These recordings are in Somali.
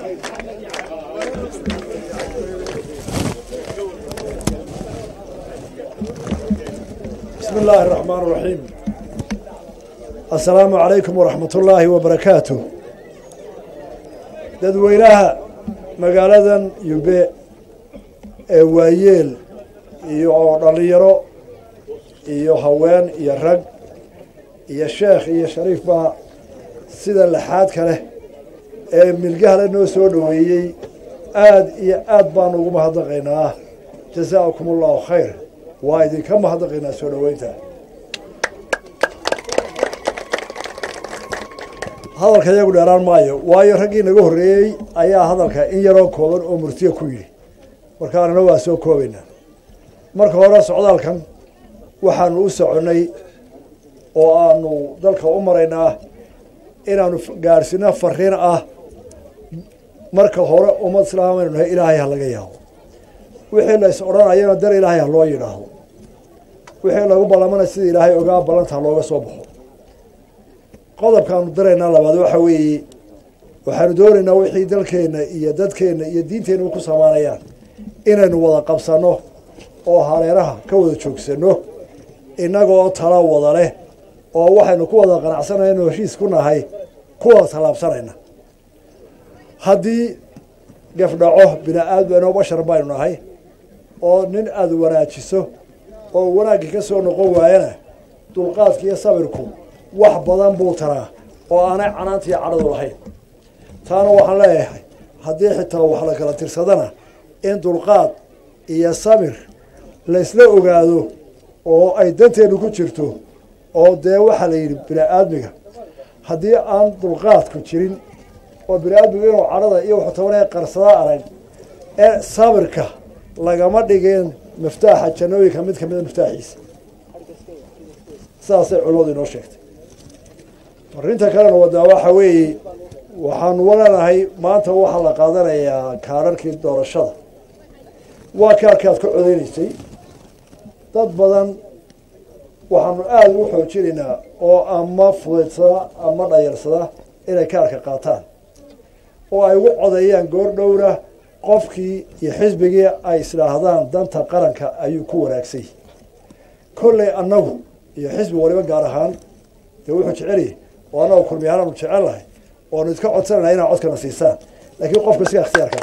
بسم الله الرحمن الرحيم السلام عليكم ورحمة الله وبركاته dadweynaha magaaladan yube ee waayeel iyo dhalinyaro iyo haween iyo rag iyo sheekh iyo shariif baa sida laxaadka leh ee milgahale noo soo dhoweeyey aad iyo aad baanu ugu mahadnaqaynaa jasaakum allahu khayr waa idinka mahadnaqaynaa soo dhoweynta hadalka iyagu dheeraan maayo waayo raggii naga horreeyey ayaa hadalka in yaroo kooban oo murtiya ku yidhi markaanana waa soo koobaynaa marka hore socdaalkan waxaanu u soconnay oo aanu dalka u maraynaa inaanu gaadhsino fariin ah marka hore ummad islaam aynu nahay ilaahay ha laga yaabo wixii la is odhanayana dar ilaahay ha loo yidhaahdo wixii lagu ballamana sida ilaahay ogaa ballanta ha looga soo baxo qodobkaanu daraynaa labaad waxa weeye waxaanu doonaynaa wixii dalkeenna iyo dadkeenna iyo diinteenna ku samaanayaan inaynu wada qabsanno oo hareeraha ka wada joogsanno innagoo tala wada leh oo waxaynu ku wada qanacsanayno heshiis ku nahay kuwada tallaabsanayna haddii gafdhaco bini aadmano bashar baynu nahay oo nin aada wanaajiso oo wanaaggii ka soo noqon waayana dulqaadka iyo sabirku wax badan buu taraa oo aanay canaanta iyo cadhadu lahayn taana waxaan leeyahay haddii xitaa wax la kala tirsadana in dulqaad iyo sabir laysla ogaado oo ay danteenu ku jirto oo dee waxaa la yidhi bini aadmiga haddii aan dulqaadku jirin oo bini aadmigu inuu cadhada iyo wuxuu tabanaya qarsadaa arag ee sabirka lagama dhigeen miftaaxa jannooyinka mid kamida miftaaxiisa saasay culimadu inoo sheegtay arrinta kalena wadaa waxa weeye waxaanu waleenahay maanta waxaa la qaadanayaa kaararkii doorashada waa kaarkaad ka codeynaysay dad badan waxaanu aada ugu xoojinaynaa oo ama fudaydsada ama dhayarsada inay kaarka qaataan oo ay ugu codeeyaan goor dhowra qofkii iyo xisbigii ay isdhaahdaan danta qaranka ayuu ku wanaagsay kolley annagu iyo xisbi waliba gaar ahaan dee wuxuu jecelyahy oo annagu kulmiyahaanu jecel lahay oonu idka codsanayna inaad codkana siisaan laakiin qofka sigaa ikhtiyaarka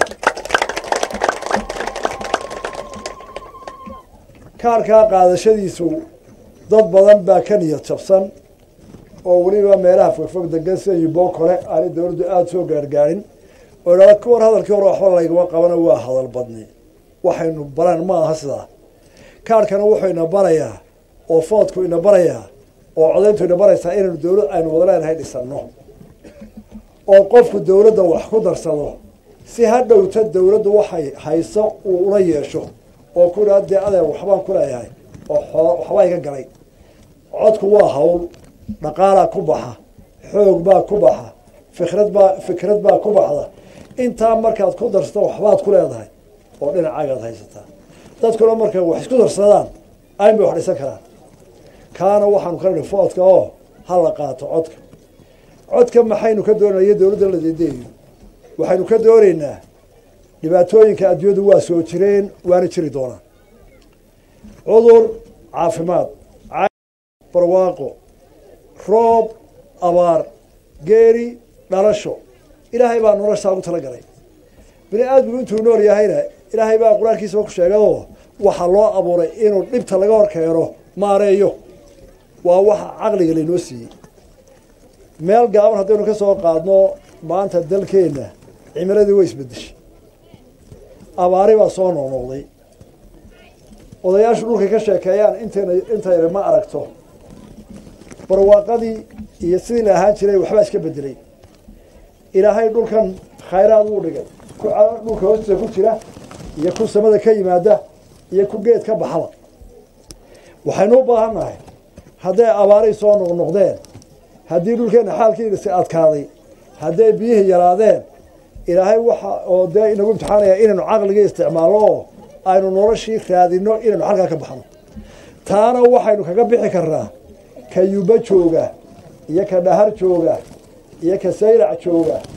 kaarkaa qaadashadiisu dad badan baa ka niyad jabsan oo weliba meelaha fogfog degan sida yuboo kole aanay dowladdu aada soo gaargaarin oo idhahda ka war hadalkii hore waxba laygama qabana waa hadal badni waxaynu baran ma aha sidaa kaarkana wuxuu ina barayaa oo foodku ina barayaa oo codayntu ina baraysaa inaynu dowlad aynu wada leenahay dhisanno oo qofku dowladda wax ku darsado si ha dhowta dowladdu waxay hayso uu ula yeesho oo ku idhaa dee adeer waxbaan ku leeyahay oo waxbaa iga galay codku waa hawl dhaqaalaa ku baxa xoog baa ku baxa fikrad baa fikrad baa ku baxda intaa markaad ku darsato waxbaad ku leedahay oo dhinacagaad haysataa dadkuna markay wax isku darsadaan ayn bay wax dhisan karaan kaana waxaanu ka nidhi foodka oo ha la qaato codka codka maxaynu ka doonaya dowladda la deedeeyo waxaynu ka doonaynaa dhibaatooyinka adduunyadu waa soo jireen waana jiri doonaan cudur caafimaad barwaaqo roob abaar geeri dhalasho ilaahay baa noloshaa ugu tala galay bini aadmigu intuu nool yahayna ilaahay baa qur-aankiisaba ku sheegadoo waxaa loo abuuray inuu dhibta laga hor keeno maareeyo waa waxa caqliga laynoo siiyey meel gaaban haddaynu ka soo qaadno maanta dalkeenna cimiladii way isbedeshay abaari baa soo noqnoqday odayaashu dhulkay ka sheekeeyaan intayna intayna ma aragto barwaaqadii iyo sidii la ahaan jiray waxbaa iska bedelay ilaahay dhulkan khayraad uu dhigay ku dhulka hoostiisa ku jira iyo ku samada ka yimaada iyo ku geed ka baxaba waxaynu u baahan nahay hadday abaaray soo noqnoqdeen haddii dhulkeenna xaalkiisi adkaaday hadday biyihii yaraadeen ilaahay waxa oo dee inagu imtixaanaya inaynu caqligii isticmaalno oo aynu noloshii raadino inaynu xalkaa ka baxno taana waxaynu kaga bixi karnaa ka yuba jooga iyo ka dhahar jooga iyo ka sayrac jooga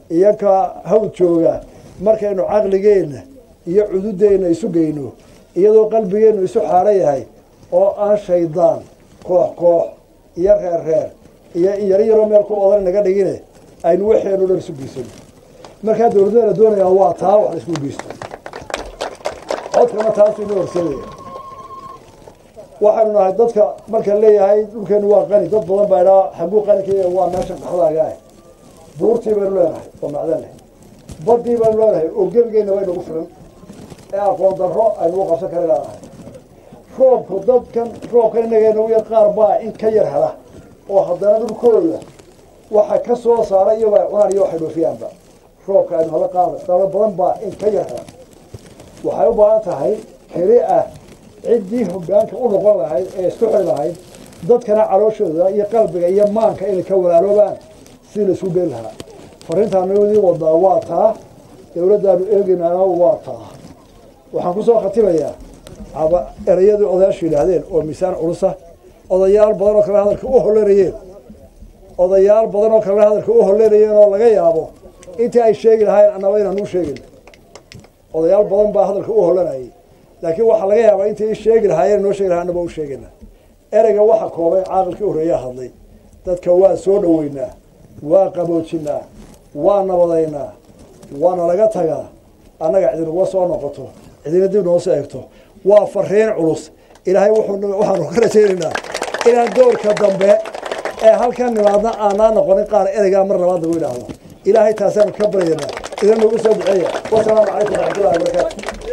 iyo ka hawl jooga markaynu caqligeenna iyo cududeenna isu geyno iyadoo qalbigeennu isu xaaro yahay oo aan shaydaan koox koox iyo reer reer iyo yaro yaroo meel ku odan naga dhigine aynu waxeenu dhan isu geysano markaa dowladda la doonayaa waa taa wax la isku geysto codkana taasu ina horseedaya waxaynu nahay dadka markaan leeyahay dhulkeenu waa qani dad badan baa idhaa xaguu qani ka yahay waa meesha qaxdaaga ah buurtii baynu leenahay oo macdan leh badii baynu leenahay oo gebigeenna way nagu filan ee aqoon darro aynu u qabsan kari laanahay roobku dadkan roobkan innaga nagu yar qaar baa in ka yar hela oo haddana dhulkooda waxa ka soo saara iyagoo ay cunaan iyo waxay dhoofiyaanba roobka aynu hala qaada dalo badan baa in ka yar hela waxay u baahan tahay keli ah ciddii hoggaanka u noqon lahayd ee isku xiri lahayd dadkana calooshooda iyo qalbiga iyo maanka inay ka walaaloobaan sidii la isku geyn lahaa fariintaanadii wadaa waa taa dowladdaanu eegaynaana waa taa waxaan kusoo khatimayaa erayadii odayaashu yidhaahdeen oo miisaan culusa odayaal badan oo kale hadalka u hollanayeen odayaal badan oo kale hadalka u hollanayeen oo laga yaabo intii ay sheegi lahayn annaba inaan u sheegin odayaal badan baa hadalka u hollanayay laakiin waxaa laga yaabaa intay sheegi lahaayeen noo sheegi lahaa annaba u sheegayna ereyga waxa koobay caaqilkii horreeyaa hadlay dadka waa soo dhoweynaa waa qaboojinaa waa nabadaynaa waana laga tagaa annaga cidinuguma soo noqoto cidina dib noo soo eegto waa fariin culus ilaahay waxaanu ka rajaynaynaa inaan doorka dambe ee halkan nimaadna aanaa noqonin qaar ereygaa mar labaad lagu idhaahdo ilaahay taasaanu ka baryaynaa idin nagu soo duceeya wasalaamu calaykum waraxmatullahi wabarakaatu